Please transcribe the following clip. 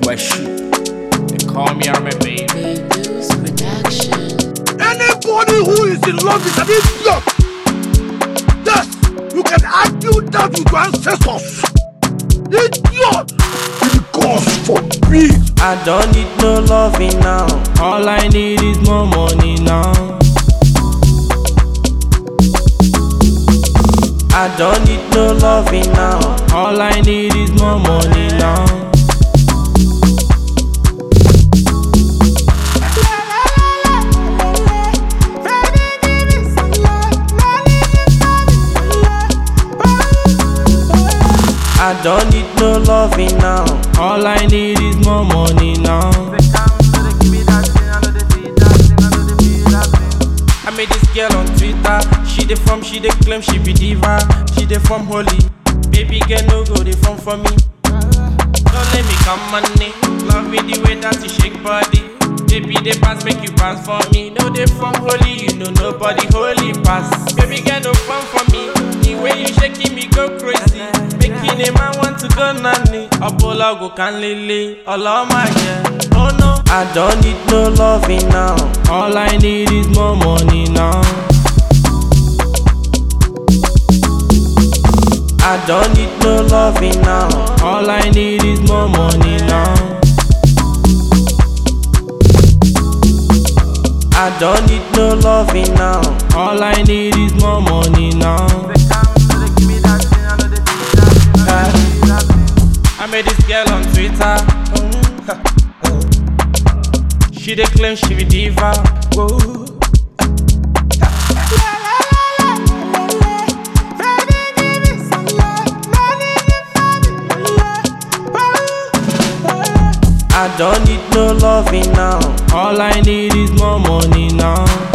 Weshi. They call me Army Baby. News Production. Anybody who is in love is an idiot. Yes, you can argue that with your ancestors. Idiot! God forbid. I don't need no loving now. All I need is more money now. I don't need no loving now. All I need is more money now. I don't need no loving now. All I need is more money now. I met this girl on Twitter. She dey from, she dey claim she be diva. She dey from Holy. Baby girl no go dey from for me. Don't let me come money. Love me the way that you shake body. Baby they pass make you pass for me. No they from Holy, you know nobody holy pass. Baby girl no fun for me. The way you shaking me go crazy. Making a man want to go nanny. Apollo go can lily. All of my yeah. Oh no. I don't need no loving now. All I need is more money now. I don't need no loving now. All I need is more money now. I don't need no loving now. All I need is more money now. I met this girl on Twitter. She dey claim she be diva. Whoa. I don't need no loving now. All I need is more money now.